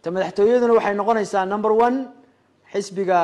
ta madaxtooyaduna waxay noqonaysaa number one xisbiga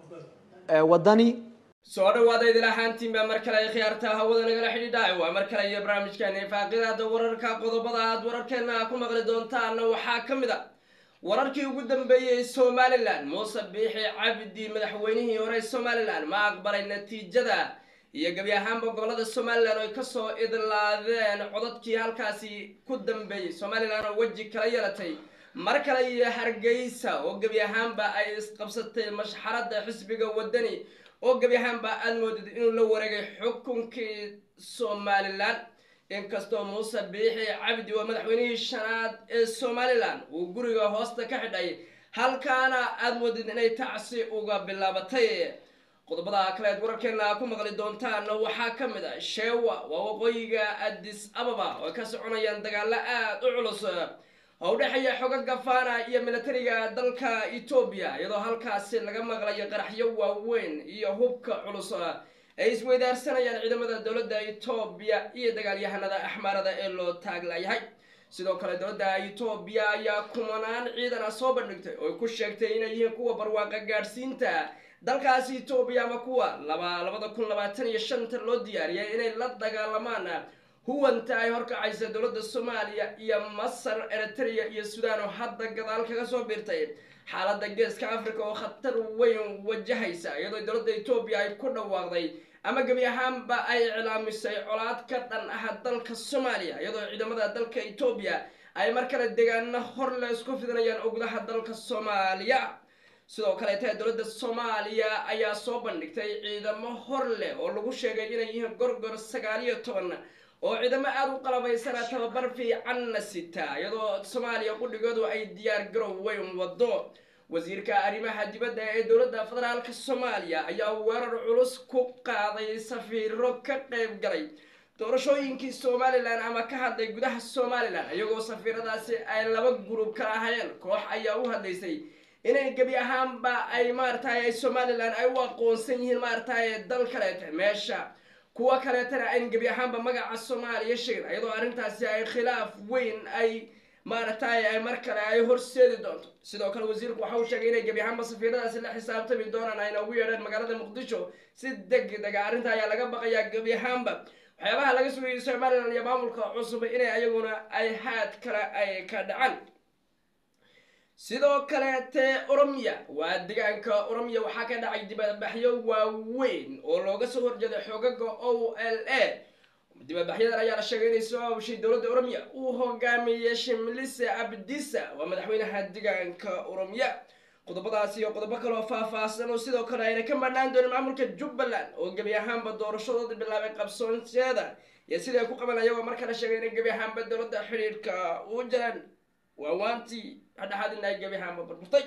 wadani soo dhawaada idil ahaantiinba mar kale ay khiyaarta hawada nagala xidhiidha waa mar kale iyo barnaamijkeeni faaqidada wararka qodobada aad wararkeena ku maqli doontaana waxaa ka mid a wararkii ugu dambeeyey somalilan muuse biixi cabdi madaxweynihii hore somalilan ma aqbalay natiijada iyo gebi ahaanba gobolada somalilan oo ay kasoo idlaadeen codadkii halkaasi ku dambeeyey somalilan oo weji kala yeelatay mar kale iyo hargeysa oo gebi ahaanba ay isqabsatay mashxarada xisbiga wadani oo gebi ahaanba aada moodid inuu la wareegay xukunkii somalilan inkastoo muuse biixi cabdi waa madaxweynihii shanaad ee somalilan uu guriga hoosta ka xidhay halkaana aada moodid inay tacsi uga bilaabatay qodobada kaleed wararkeena ku maqli doontaan waxaa ka mid a sheewa waa waqooyiga addis ababa oo ka soconayaan dagaalo aada u culus oo u dhexeeya xoga gafana iyo militariga dalka etoobiya iyadoo halkaasi laga maqlayo qaraxyo waaweyn iyo hubka culus ay isweydaarsanayaan ciidamada dowladda etoobiya iyo dagaalyahanada axmaarada ee loo taaglayahay sidoo kale dowladda etoobiya ayaa kumanaan ciidana soo bandhigtay oo ku sheegtay inay yihiin kuwa barwaaqa gaadhsiinta dalkaasi etoobiya ama kuwa laba labada kun labaatan iyo shanta loo diyaariyay inay la dagaalamaan huwanta ay horkacaysa dowladda soomaaliya iyo masar eritrea iyo sudan oo hadda gadaal kaga soo biirtay xaaladda geeska africa oo khatar weyn wajahaysa iyadoo dowladda etoobiya ay ku dhawaaqday ama gebi ahaanba ay iclaamisay colaad ka dhan ah dalka soomaaliya iyadoo ciidamada dalka etoobiya ay mar kale deegaano hor le isku fidinayaan oo gudaha dalka soomaaliya sidoo kaleeta dowladda soomaaliya ayaa soo bandhigtay ciidamo hor leh oo lagu sheegay inay yihiin gorgor sagaal iyo toban oo ciidamo aada u qalabaysana tababar fiicanna sita iyadoo soomaaliya qudhigoodu ay diyaar garow weyn wado wasiirka arrimaha dibadda ee dowladda federaalka soomaaliya ayaa weerar culus ku qaaday safiiro ka qayb galay doorashooyinkii somalilan ama ka hadlay gudaha somalilan iyagoo safiiradaasi ay laba gurub ka ahayeen koox ayaa u hadlaysay inay gebi ahaanba ay maaragtay somalilan ay u aqoonsan yihiin maaragtay dal kaleeta meesha kuwa kaleetana ayn gebi ahaanba magaca soomaaliya sheegin iyadoo arrintaasi ay khilaaf weyn ay maaragtay ay mar kale ay horseedi doonto sidoo kale wasiirku waxa uu sheegay inay gebi ahaanba safiiradaasi la xisaabtami doonaan ayna ugu yeedheen magaalada muqdisho si deg dega arrinta ayaa laga baqayaa gebi ahaanba waxyaabaha laga sugayay somalilan iyo maamulka cusub inay ayaguna ay haad kale ay ka dhacaan sidoo kaleete oromiya waa deegaanka oromiya waxaa ka dhacay dibadbaxyo waaweyn oo looga soo horjeeday xoogaga o l a dibadbaxyadan ayaa la sheegay inay soo hawshay dowladda oromiya uu hogaamiyey shimlise abdisa waa madaxweynaha deegaanka oromiya qodobadaasi iyo qodobo kaleoo faah-faahsan oo sidoo kale ayna ka madhaan doonin maamulka jubbaland oo gebi ahaanba doorashadooda bilaabay qabsoonteeda iyo siday ku qaban ayagoo markale sheegay inay gebi ahaanba dowladda xidhiidhka u jiraan waawaantii hadhaxaadina ay gebi ahaanba burburtay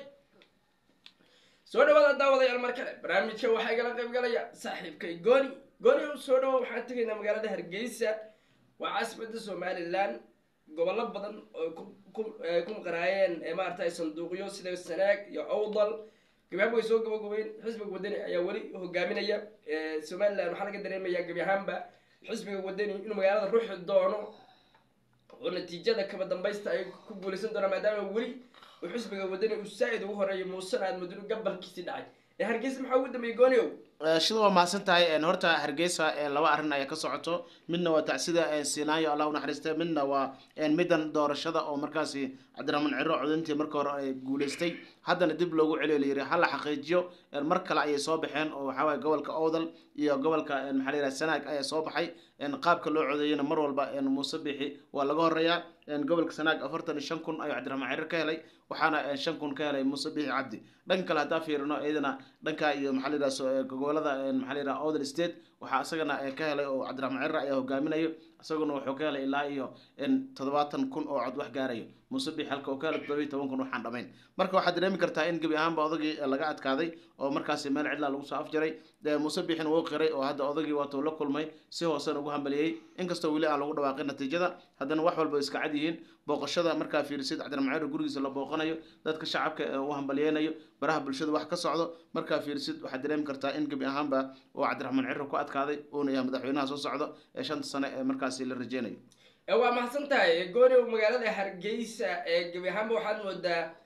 soo dhawaada daawadayaal mar kale barnaamijka waxaa igala qayb galaya saaxiibkay gooni gooni u soo dhawo waxaan tegaynaa magaalada hargeysa waa caasimada somalilan gobollo badan oo ku maqanaayeen maaragtay sanduuqyo sida sanaag iyo awdal gebi ahaanba way soo gabagobeen xisbiga wadani ayaa weli hogaaminaya somalilan waxaa laga dareemayaa gebi ahaanba xisbiga wadani inuu magaalada ruuxi doono oo natiijada kaba dambaysta ay ku guulaysan doonaan maadaama weli uu xisbiga wadani uu saa-id ugu horeeyo muusena aad muddo gabalkiisii dhacay ee hargeysa maxaa ugu dambeeyey gooniow shida waa mahadsan tahay horta hargeysa laba arrin ayaa ka socoto midna waa tacsida sinaayo allah unaxariista midna waa middan doorashada oo markaasi cabdiraxmaan ciro codintii marka hore ay guuleystay haddana dib loogu celiyo layiri ha la xaqiijiyo mar kale ayay soo baxeen oo waxaa waye gobolka owdal iyo gobolka maxaa la yidhaha sanaag ayaa soo baxay qaabka loo codeeyana mar walba muuse bixi waa laga horeeyaa gobolka sanaag afartan iyo shan kun ayuu cabdiraxmaan cirir ka helay waxaana shan kun ka helay muuse bixi cabdi dhanka kale haddaa fiirino iyadana dhanka iyo maxaa la yidhaha gobolada maxaa la yidhaha owdal state waxaa isagana ka helay oo cabdiraxmaan cirir ayaa hogaaminayo isaguna wuxuu ka helay ilaa iyo toddobaatan kun oo cod wax gaarayo muuse bixi halka uu ka helay toddoba iyo toban kun waxaan dhamayn marka waxaad dareemi kartaa in gebi ahaanba odagii laga adkaaday oo markaasi meel cidlaa lagu soo afjaray muuse bixin wuu qiray oo hadda odagii waatuu la kulmay si hoosen ugu hambaliyey inkastoo weli aan lagu dhawaaqin natiijada haddana wax walba iska cad yihiin booqashada markaa fiirisid cabdiraxmaan cirir gurigiisa la booqanayo dadka shacabka u hambaliyeynayo baraha bulshada wax ka socdo markaa fiirisid waxaad dareemi kartaa in gebi ahaanba uu cabdiraxmaan cirir ku adkaaday uuna yahay madaxweynaha soo socdo ee shanta sane ee markaasi la rajeynayo waa mahadsan tahay gooni magaalada hargeysa ee gebi ahaanba waxaad moodaa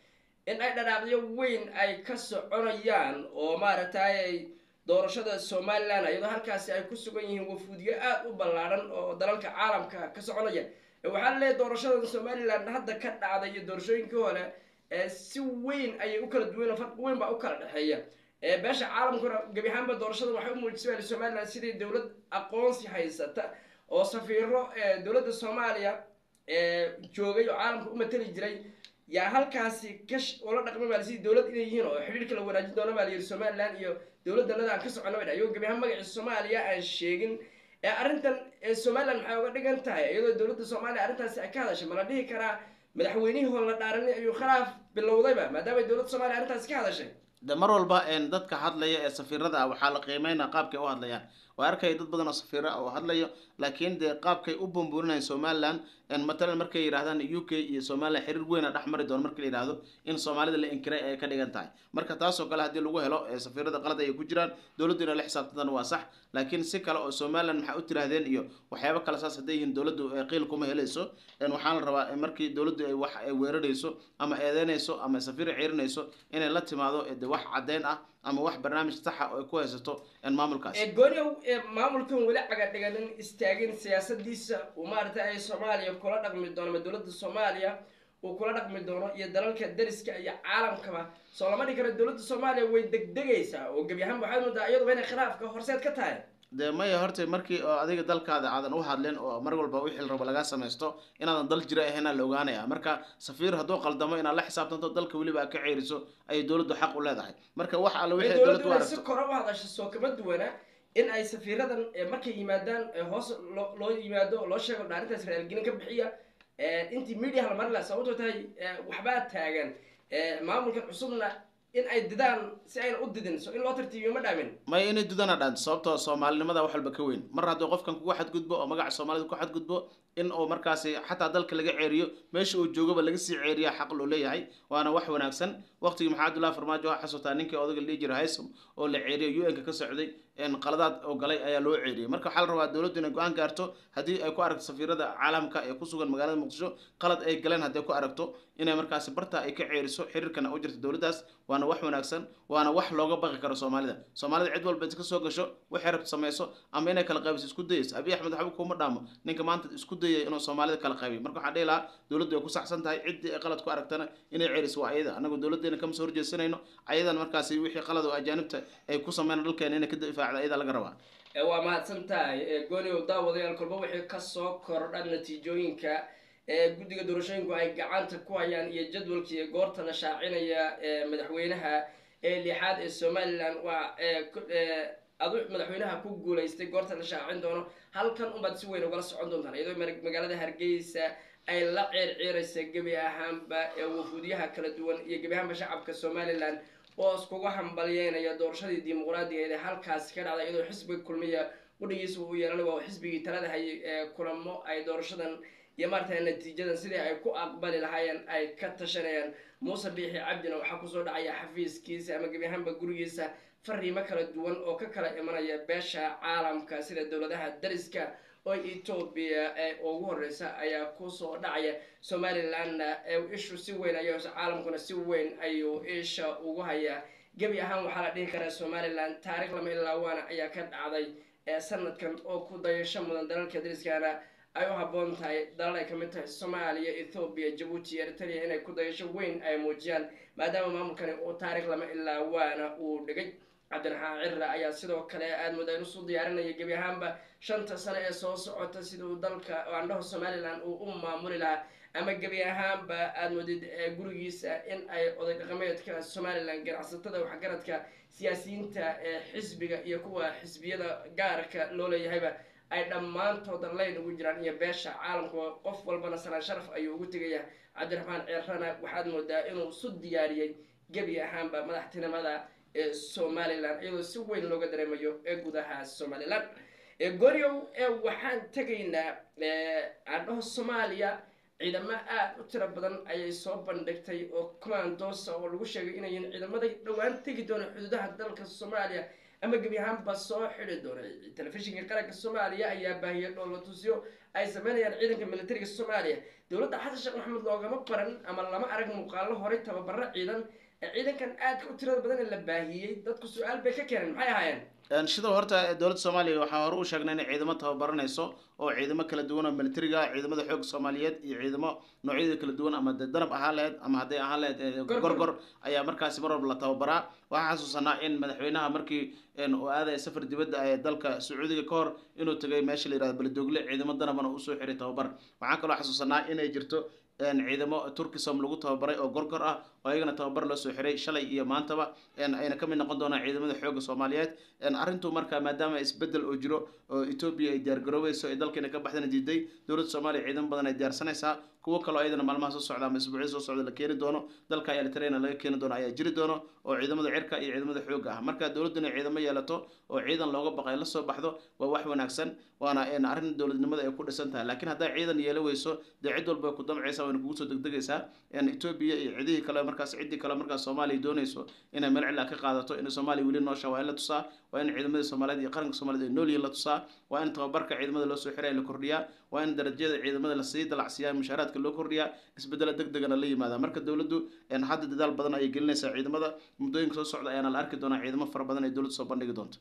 in ay dhadhaaqyo weyn ay ka soconayaan oo maaragtay ay doorashada somalilan iyadoo halkaasi ay ku sugan yihiin wafuudyo aada u ballaadhan oo dalalka caalamka ka soconaya waxaa laleeyahy doorashadan somalilan hadda ka dhacday iyo doorashooyinkii hore si weyn ayay u kala duwan farq weyn baa u kala dhexeeya beesha caalamkuna gebi ahaanba doorashada waxay u muujisay somalilan sidii dowlad aqoonsi haysata oo safiiro dowladda soomaaliya joogay oo caalamka u matali jiray yaa halkaasi kash ula dhaqmay baa sidii dowlad inay yihiin oo xidhiirka la wanaajin doona baa layidhi somalilan iyo dowladdanada aan ka socono bay ayagoo gebi ahaan magaciisa soomaaliya aan sheegin arrintan somalilan maxay uga dhigan tahay iyadoo dowladda soomaaliya arrintaasi ay ka hadashay ma la dhihi karaa madaxweynihii hore la dhaaranay ayuu khilaaf bilowdayba maadaamay dowladda soomaliya arrintaasi ka hadashay de mar walba dadka hadlaya ee safiirada ah waxaa la qiimeynaa qaabkay u hadlayaan waa arkaya dad badan oo safiiro ah oo hadlayo laakiin dee qaabkay u bumburinayaan somalilan matalan markay yidhahdaan u k iyo somalilan xiriir weyna dhex mari doono marka la yidhahdo in soomaalida la inkiray ay ka dhigan tahay marka taasoo kale haddii lagu helo safiirada qalad ay ku jiraan dowladdu inay la xisaabtantana waa sax laakiin si kale oo somalilan maxaa u tiraahdeen iyo waxyaabo kale saas hadday yihiin dowladdu qiil kuma helayso waxaa la rabaa markii dowladdu ay wax ay weerarayso ama eedeynayso ama safiir ciirinayso inay la timaado de wax caddeyn ah ama wax barnaamij saxa oo ay ku haysato maamulkaas gooniow maamulkan weli cagadhiganin istaagin siyaasadiisa uu maaragtay ay soomaaliya kula dhaqmi doono ama dowladda soomaaliya uu kula dhaqmi doono iyo dalalka dariska iyo caalamkaba soo lama dhigi karo dowladda soomaaliya way degdegaysaa oo gebi ahaan waxaad moodaa iyaduba inay khilaafka horseed ka tahay dee maya horta markii oo adiga dalkaada aadan u hadlin oo mar walba wixii la rabo laga samaysto inaadan dal jira ahaynaa la ogaanaya marka safiir hadduu qaldamo inaad la xisaabtanto dalka weliba ka ceeriso ayay dowladdu xaq u leedahay marka wax alle wixii dowladdu u dowladdu si aragto kore u hadasha soo kama duwana in ay safiiradan markay yimaadaan hoos loo loo yimaado oo loo sheego dhaarintaas raalgelin ka bixiya intii media la marin laha sababtoo tahay waxbaa taagan maamulkan cusubna in ay didaan si ayna u didin so in loo tartiibiyo ma dhaamin maya inay dudana dhaan sababtoo soomaalinimada wax walba ka weyn mar hadduu qofkan kugu xadgudbo oo magaca soomaalida ku xadgudbo in uu markaasi xataa dalka laga ceeriyo meesha uu joogaba laga sii ceeriya xaq loo leeyahay waana wax wanaagsan waqtigii maxaa abdullahi farmaajo waxaa xasuutaa ninkii odaga la dhihi jiray haysom oo la ceeriyo u n ka ka socday qaladaad oo galay ayaa loo ceeriyey marka waxaa la rabaa dowladdu inay go-aan gaarto haddii ay ku aragto safiirada caalamka ee ku sugan magaalada muqdisho qalad ay galeen hadday ku aragto inay markaasi barta ay ka ceeriso xiriirkana u jirto dowladdaas waana wax wanaagsan waana wax looga baqi karo soomaalida soomaalida cid walba iska soo gasho waxay rabto samayso ama inay kala qaybiso isku dayayso abiy axmed waxba kuma dhaamo ninka maanta isku dayay inuu soomaalida kala qaybiyo marka waxaan dhihi lahaa dowladdu ay ku saxsan tahay ciddii ay qalad ku aragtana inay ceeriso waa ayada annagu dowladdeena kama soo horjeesanayno ayadan markaasi wixii qalad oo ajaanibta ay ku sameyn dalkeena inay ka difaacda ayada laga rabaa waa mahadsan tahay gooni ow daawadayaal kolba wixii kasoo kordha natiijooyinka ee guddiga doorashooyinku ay gacanta ku hayaan iyo jadwalkii goorta la shaacinaya madaxweynaha ee lixaad ee somalilan waa adu madaxweynaha ku guulaystay goorta la shaacin doono halkan unbaad si weyn ugala socon doontaan iyadoo magaalada hargeysa ay la ceerceeraysa gebi ahaanba ee wafuudyaha kala duwan iyo gebi ahaanba shacabka somalilan oo iskuga hambalyeynaya doorashadii dimuqraadigeed ee halkaasi ka dhacday iyadoo xisbiga kulmiya qudhigiisa uu yeelanay waa xisbigii talada hayay ee kulamo ay doorashadan iyo maarata natiijadan sidii ay ku aqbali lahaayeen ay ka tashanayaan muuse biixi cabdina waxaa kusoo dhacaya xafiiskiisa ama gebi ahaanba gurigiisa fariimo kala duwan oo ka kala imanaya beesha caalamka sida dowladaha dariska oo etoobiya ee ugu horeysa ayaa kusoo dhacaya somalilandna ishu si weyn ay caalamkuna si weyn ayuu isha ugu hayaa gebi ahaan waxaa la dhihi karaa somalilan taarikh lama ilaa waana ayaa ka dhacday sanadkan oo ku dayasho mudan dalalka dariskana ay u habboon tahay dalal ay kamid tahay soomaaliya ethoobiya jabuuti iyo eritrea inay ku dayasho weyn ay muujiyaan maadaama maamulkani uu taarikh lama ilaa waana uu dhigay cabdiraxmaan cirra ayaa sidoo kale aada moodaa in usoo diyaarinaya gebi ahaanba shanta sano ee soo socota sida uu dalka andhaha somalilan uu u maamuli lahaa ama gebi ahaanba aada moodid gurigiisa in ay oday dhaqameedka somalilan ganacsatada waxgaradka siyaasiyiinta ee xisbiga iyo kuwa xisbiyada gaarka loo leeyahayba ay dhammaantooda layn ugu jiraan iyo beesha caalamka qof walbana salaan sharaf ayuu ugu tegaya cabdiraxmaan cirrana waxaad moodaa inuu isu diyaariyey gebi ahaanba madaxtinimada ee somalilan iyadoo si weyn looga dareemayo ee gudaha somalilan goryow waxaan tegaynaa andhaho soomaaliya ciidamo aada u tiro badan ayay soo bandhigtay oo commandosa oo lagu sheegay inayin ciidamada dhowaan tegi doona xuduudaha dalka soomaaliya ama gebi ahaanba soo xidi doona telefishinka qaranka soomaaliya ayaa baahiyay dhoolatusyo ay sameynayaan ciidanka militariga soomaaliya dowladda xasan sheekh maxamed loogama baran ama lama arag muuqaalo horey tababaro ciidan ee ciidankan aadka u tirada badan ee la baahiyey dadku su-aal bay ka keeneen maxay ahaayeen sidoo horta dowladda soomaaliya waxaa hore u sheegnay inay ciidamo tababaranayso oo ciidamo kala duwan oo militariga ciidamada xoogga soomaaliyeed iyo ciidamo noocyada kala duwan ama de danab ahaan laheyd ama hadday ahaan laheyd gorgor ayaa markaasi mar walba la tababaraa waxaa xasuusanaa in madaxweynaha markii uu aadaya safar dibadda ee dalka sacuudiga ka hor inuu tagay meesha la yihahdo beledogle ciidamo danabana usoo xiray tababar waxaan kaloo xasuusanaa inay jirto ciidamo turkisom lagu tababaray oo gorgor ah oo ayagana tababar loo soo xiray shalay iyo maantaba ayna ka mid noqon doonaan ciidamada xoogga soomaaliyeed arrintu marka maadaama isbedel oo jiro oo etoobiya ay diyaargaroobayso ee dalkeena ka baxdana diiday dowladda soomaaliya ciidamo badan ay diyaarsanaysaa kuwo kaloo ayadana maalmaha soo socda ama isbuucyada soo socda la keeni doono dalka eritreana laga keeni doono ayaa jiri doono oo ciidamada cirka iyo ciidamada xoogga ah marka dowladdu inay ciidamo yeelato oo ciidan looga baqay la soo baxdo waa wax wanaagsan waana arrin dowladnimada ay ku dhisan tahay laakiin hadday ciidan yeela weyso dee cid walba ku damcaysa wayna kugu soo degdegaysaa etoobiya iyo cidihii kale markaas ciddii kale markaas soomaaliya doonayso inay meel cilaa ka qaadato in soomaaliya weli noosha waa in la tusaa waa in ciidamada soomaaliyeed iyo qaranka soomaaliyed ay noolyihin la tusaa waa in tababarka ciidamada loo soo xiray la kordhiyaa waa in darajada ciidamada lasii dalacsiiyaa mushaaraadka loo kordhiyaa isbedelo deg degana la yimaada marka dowladdu hadda dadaal badan ayay gelinaysaa ciidamada muddooyinka soo socda ayaana la arki doonaa ciidamo fara badan ay dowladdu soo bandhigi doonto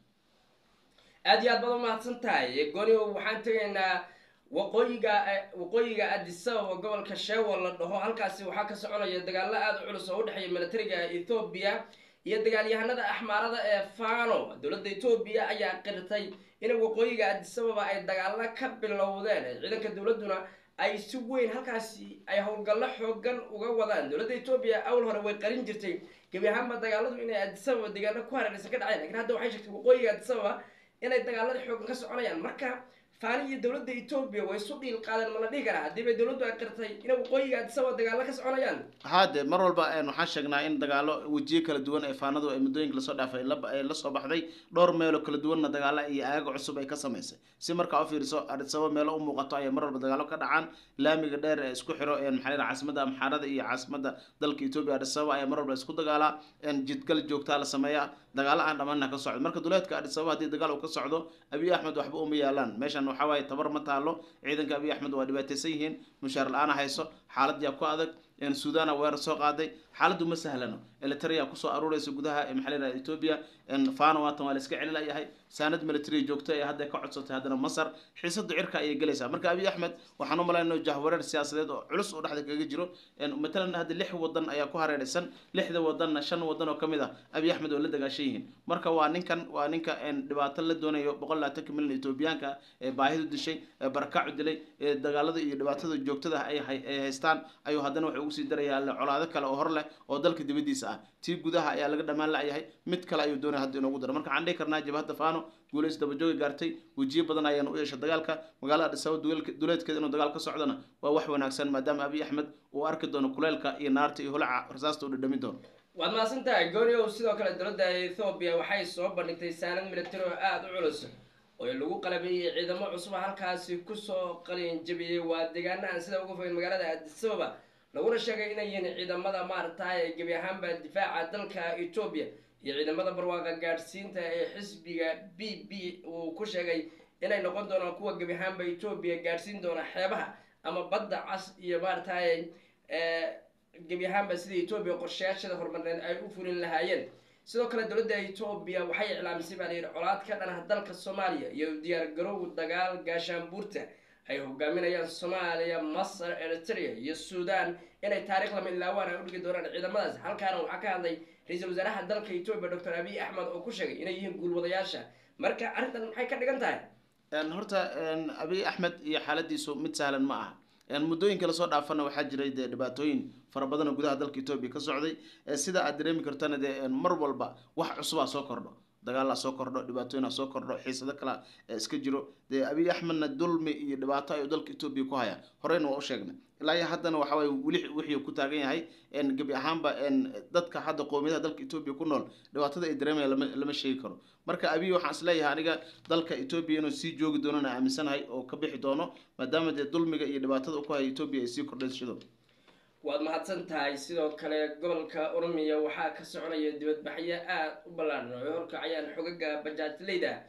aada iyo aad baad umahadsan tahay goni waxaan tegaynaa waqooyiga waqooyiga adisababa gobolka sheewo la dhaho halkaasi waxaa ka soconaya dagaalo aada u culus oo udhexeeya militariga ethoobiya iyo dagaalyahanada axmaarada ee fano dowladda etoobiya ayaa qirtay in waqooyiga adisababa ay dagaalo ka bilowdeen ciidanka dowladduna ay si weyn halkaasi ay howlgallo xoogan uga wadaan dowladda etoobiya awal hore way qarin jirtay gebi ahaanba dagaaladu inay adisababa deegaano ku hareeraysan ka dhaceen lakin hadda waxay sheegtay waqooyiga adisababa inay dagaalada xoogan ka soconayaan marka faani iyo dowladda etoobiya way isu dhiil qaadeen ma la dhihi karaa haddii bay dowladdu ay qirtay inay waqooyiga adisababa dagaalo ka soconayaan haade mar walba waxaan sheegnaa in dagaalo wejiyo kala duwan ee faanadu ay muddooyinka lasoo dhaafay ay la soo baxday dhowr meelo kala duwanna dagaalo iyo aaga cusub ay ka samaysay si markaa u fiiriso adisababa meelo u muuqato ayay mar walba dagaalo ka dhacaan laamiga dheer ee isku xiro maxaa la caasimada amxaarada iyo caasimada dalka etoobiya adisababa ayaa mar walba isku dagaalaa jidgal joogtaa la sameeyaa dagaalo aan dhammaana ka socdo marka duleedka adisababa haddii dagaal uu ka socdo abiy axmed waxba uma yaalaan meeshan waxaa waaye tabar ma taalo ciidanka abiy axmed waa dhibaataysan yihiin mushaar la-aan hayso xaalad yaa ku adag suudana weerar soo qaaday xaaladdu ma sahlano elitaria kusoo aruuraysa gudaha maxaa la etoobiya fano waatan waa la iska celilayahay saanad military joogto ee hadda ka codsatay haddana masar xiisada cirka ayay gelaysaa marka abiy axmed waxaan u malaynaa jahwareer siyaasadeed oo culus oo dhexda kaga jiro matalan hadda lix wadan ayaa ku hareeraysan lixda wadanna shan wadan oo kamid ah abiy axmed oo la dagaashan yihiin marka waa ninkan waa ninka dhibaato la doonayo boqol labaatanka milyan etoobiyaanka ee baahidu dishay ee barakacu dilay ee dagaalada iyo dhibaatada joogtada ay haystaan ayuu haddana wuxuu ugu sii darayaa colaado kale oo hor leh oo dalka dibadiisa ah tii gudaha ayaa laga dhammaan la-yahay mid kale ayuu doonaya hadda inoogu daro marka waxaan dhihi karnaa jabhadda fano guulays dabajooga gaartay wejiyo badan ayaana u yeesha dagaalka magaalada adisababa duleedkeeda inuu dagaal ka socdona waa wax wanaagsan maadaama abiy axmed uu arki doono kuleylka iyo naarta iyo holaca rasaasta uu dhadhamin doono waad mahadsan tahay gooniow sidoo kale dowladda ethoobiya waxay soo bandhigtay saanad militari oo aada u culus oo lagu qalabeeyey ciidamo cusub halkaasi kusoo qalin jabiyey waa deegaana aan sida uga fogeyn magaalada adisababa laguna sheegay inay yihiin ciidamada maaragtay gebi ahaanba difaaca dalka etoobiya iyo ciidamada barwaaqa gaadhsiinta ee xisbiga b b uu ku sheegay inay noqon doonaan kuwa gebi ahaanba etoobiya gaadhsiin doona xeebaha ama badda cas iyo maaragtay gebi ahaanba sida etoobiya qorshayaashada horumarneed ay u fulin lahaayeen sidoo kale dowladda etoobiya waxay iclaamisay baa layidhi colaad ka dhanaha dalka soomaaliya iyo diyaar garow dagaal gaashaanbuurta ay hogaaminayaan soomaaliya masar eritrea iyo suudan inay taarikh lama ilaawaan ay udhigi doonaan ciidamadaas halkaana waxaa ka hadlay ra-iisul wasaaraha dalka etoobiya doctor abiy axmed oo ku sheegay inay yihiin guulwadayaasha marka arrintan maxay ka dhigan tahay horta abiy axmed iyo xaaladiisu mid sahlan ma aha muddooyinka lasoo dhaafana waxaa jiray dee dhibaatooyin fara badan oo gudaha dalka etoobiya ka socday sida aad dareemi kartana dee mar walba wax cusubaa soo kordho dagaalaa soo kordho dhibaatooyinaa soo kordho xiisado kala iska jiro dee abiy axmedna dulmi iyo dhibaato ayuu dalka etoobiya ku haya horeyna waa u sheegnay ilaa iyo haddana waxa waye weli wixii ku taagan yahay gebi ahaanba dadka hadda qoomiyadaha dalka etoobiya ku nool dhibaatada ay dareemayaan lama lama sheegi karo marka abiy waxaan isleeyahay aniga dalka etoobiya inuu sii joogi doonana aaminsanahay oo ka bixi doono maadaama dee dulmiga iyo dhibaatada u ku haya etoobiya ay sii kordhayshido waad mahadsan tahay sidoo kale gobolka oromiya waxaa ka soconaya dibadbaxyo aada u ballaadhan oo ay horkacayaan xogaga bajaajleyda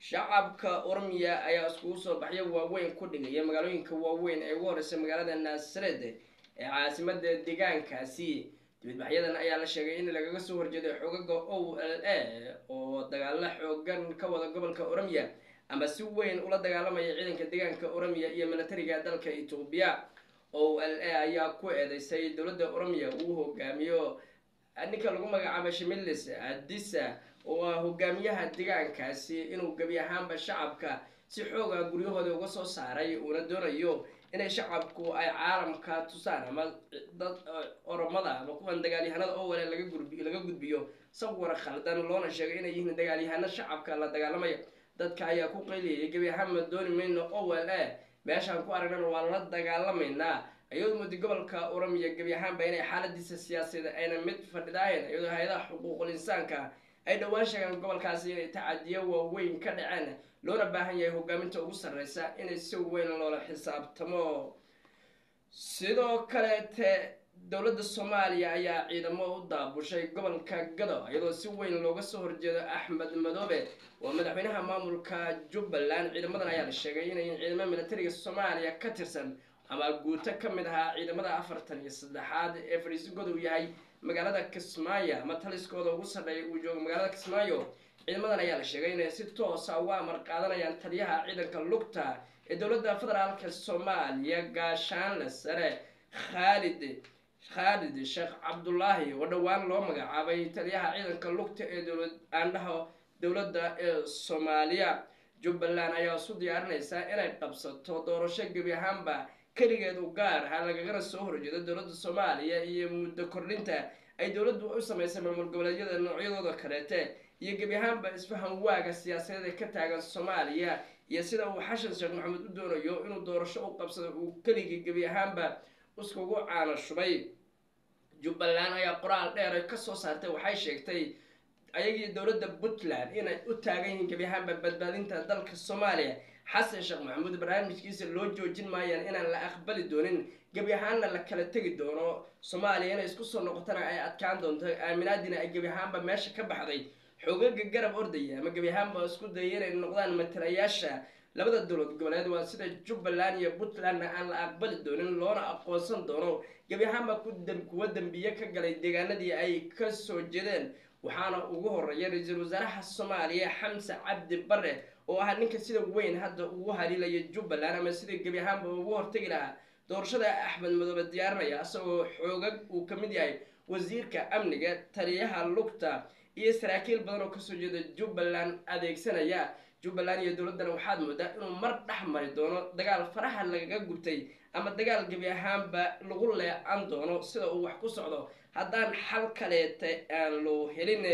shacabka ormiya ayaa iskugu soo baxya waaweyn ku dhigaya magaalooyinka waaweyn ee ugu horeysa magaalada naasared ee caasimada deegaankaasi dibadbaxyadan ayaa la sheegay in lagaga soo horjeeday xogaga o l a oo dagaalo xoogan ka wada gobolka oromia ama si weyn ula dagaalamaya ciidanka deegaanka oromia iyo militariga dalka etoobiya o l a ayaa ku eedeysay dowladda oromia uu hogaamiyo ninka lagu magacaabo shimilis adisa oo ah hogaamiyaha deegaankaasi inuu gebi ahaanba shacabka si xooga guryahooda uga soo saaray uuna doonayo inay shacabku ay caalamka tusaan ama dad oromada ama kuwan dagaalyahanada oo wale laga gurbi laga gudbiyo sawir khaldan loona sheegay inay yihiin dagaalyahano shacabka la dagaalamaya dadka ayaa ku qayliyayay gebi ahaanba dooni mayno o l a meeshaan ku aragnana waa la dagaalamaynaa iyadoo muddi gobolka oromiya gebi ahaanba inay xaaladiisa siyaasadeed ayna mid fadhidaayen iyadoo hay-adaha xuquuqul insaanka ay dhowaan sheegaan gobolkaasi inay tacadiyo waaweyn ka dhaceen loona baahan yahay hogaaminta ugu sarreysa inay si weyn loola xisaabtamo sidoo kaleete dowladda soomaaliya ayaa ciidamo u daabushay gobolka gado iyadoo si weyn looga soo horjeedo axmed madoobe oo madaxweynaha maamulka jubbaland ciidamadan ayaa la sheegay inay ciidamo militariga soomaaliya ka tirsan ama guuto ka mid ahaa ciidamada afartan iyo saddexaad ee fadhiisigooda uu yahay magaalada kismaayo ama taliskooda ugu sadheeya uu joogo magaalada kismaayo ciidamadan ayaa la sheegay inay si toosa uga amar qaadanayaan taliyaha ciidanka lugta ee dowladda federaalka soomaaliya gaashaanle sare khaalid khaalid sheekh cabdulaahi oo dhowaan loo magacaabay taliyaha ciidanka lugta ee dowlad aandhaha dowladda ee soomaaliya jubbaland ayaa isu diyaarinaysaa inay qabsato doorasho gebi ahaanba keligeed u gaar ha lagagana soo horjeedo dowladda soomaaliya iyo muddo kordhinta ay dowladdu u sameysay maamul goboleedyada noocyadooda kaleete iyo gebi ahaanba isfahan waaga siyaasadeed ee ka taagan soomaaliya iyo sida uu xashan sheekh maxamed u doonayo inuu doorasho u qabsado uu keligii gebi ahaanba iskugu caano shubay jubbaland ayaa qoraal dheer ay kasoo saartay waxay sheegtay ayagii dowladda puntland inay u taagan yihiin gebi ahaanba badbaadinta dalka soomaaliya xasan sheekh maxamuud barnaamijkiisa loo joojin maayaan inaan la aqbali doonin gebi ahaanna la kala tegi doono soomaaliya inay isku soo noqotana ay adkaan doonto aaminaadina ay gebi ahaanba meesha ka baxday xoogaga garab ordaya ama gebi ahaanba isku dayay inay noqdaan matalayaasha labada dowlad goboleed waa sida jubbaland iyo puntlandna aan la aqbali doonin loona aqoonsan doono gebi ahaanba kuwa dembiye ka galay deegaanadii ay ka soo jeedeen waxaana ugu horeeya ra-iisul wasaaraha soomaaliya xamse cabdi bare oo ahaa ninka sida weyn hadda ugu haliilaya jubbaland ama sida gebi ahaanba ugu hortegi lahaa doorashada axmed madoobe diyaarinaya isagoo xoogag uu ka mid yahay wasiirka amniga taliyaha lugta iyo saraakiil badan oo kasoo jeeda jubbaland adeegsanaya jubbaland iyo dowladdana waxaad moodaa inuu mar dhex mari doono dagaal faraha lagaga gubtay ama dagaal gebi ahaanba lagu leecan doono sida uu wax ku socdo haddaan xal kaleeta aan loo helin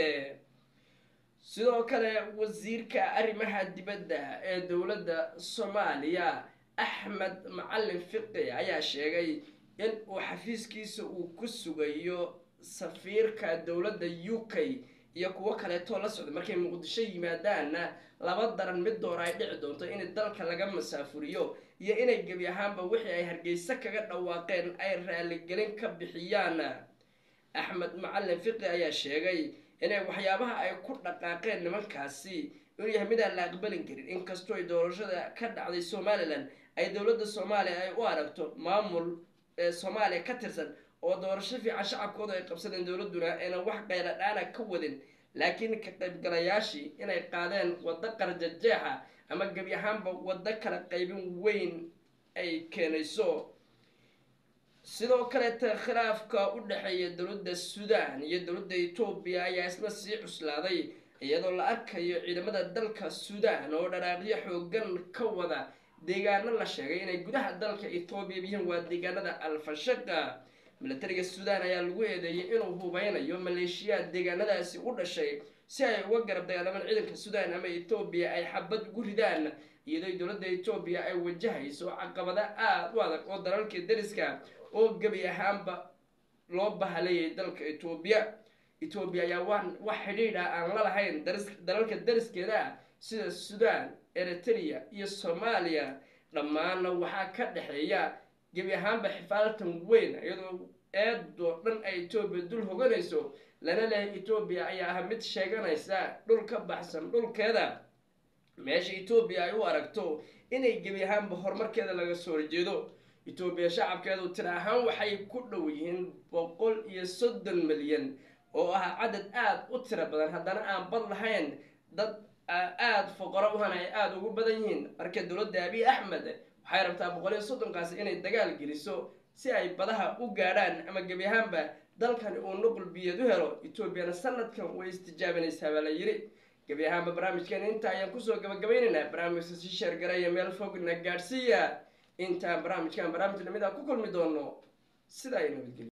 sidoo kale wasiirka arrimaha dibadda ee dowladda soomaaliya axmed macalin fiqi ayaa sheegay in uu xafiiskiisa uu ku sugayo safiirka dowladda u k iyo kuwo kaleetoo la socda markay muqdisho yimaadaanna laba daran mid door ay dhici doonto in dalka laga masaafuriyo iyo inay gebi ahaanba wixii ay hargeysa kaga dhawaaqeen ay raaligelin ka bixiyaan axmed macalin fiqi ayaa sheegay inay waxyaabaha ay ku dhaqaaqeen nimankaasi inuu yahay midaan la aqbalin karin inkastoo ay doorashada ka dhacday somalilan ay dowladda soomaaliya ay u aragto maamul ee soomaaliya ka tirsan oo doorasho fiican shacabkooda ay qabsadeen dowladduna aynan wax qayla dhaana ka wadin laakiin ka qaybgalayaashii inay qaadeen waddo qarjajeexa ama gebi ahaanba waddo kala qaybin weyn ay keenayso sidoo kaleeta khilaafka u dhexeeya dowladda suudaan iyo dowladda etoobiya ayaa isna sii cuslaaday iyadoo la arkayo ciidamada dalka suudaan oo dharaaqyo xoogan ka wada deegaano la sheegay inay gudaha dalka etoobiya yihiin waa deegaanada alfashaqa milatariga suudaan ayaa lagu eedeeyay inuu hubeynayo maleeshiyaad deegaanadaasi u dhashay si ay uga garab dagaalamaan ciidanka suudaan ama etoobiya ay xabad ugu ridaan iyadoo dowladda etoobiya ay wajahayso caqabado aada u adag oo dalalka dariska oo gebi ahaanba loo bahalayay dalka etoobiya etoobiya ayaa waan wax xidhiidha aan la lahayn dalalka dariskeeda sida suudaan eritrea iyo soomaaliya dhammaanna waxaa ka dhexeeya gebi ahaanba xifaaltan weyn iyadoo eedoo dhan ay etoobiya dul hoganayso lana lehay etoobiya ayaa ah mid sheeganaysa dhul ka baxsan dhulkeeda meesha etoobiya ay u aragto inay gebi ahaanba horumarkeeda laga soo horjeedo etoobiya shacabkeedu tira ahaan waxay ku dhow yihiin boqol iyo soddon milyan oo ah cadad aada u tiro badan haddana aan bad lahayn dad aada foqoro uhana ay aada ugu badan yihiin marka dowladda abiy axmed waxay rabtaa boqol iyo soddonkaasi inay dagaal geliso si ay badaha u gaadhaan ama gebi ahaanba dalkani uu nuqul biyeed u helo etoobiyana sanadkan way istijaabinaysaa baa la yidhi gebi ahaanba barnaamijkeena inta ayaan kusoo gabagabeynaynaa barnaamijka si sheergaraya meel fogna gaadhsiiya intaan barnaamijkan barnaamij lamid ah ku kulmi doono sidaa ay nabadgelyo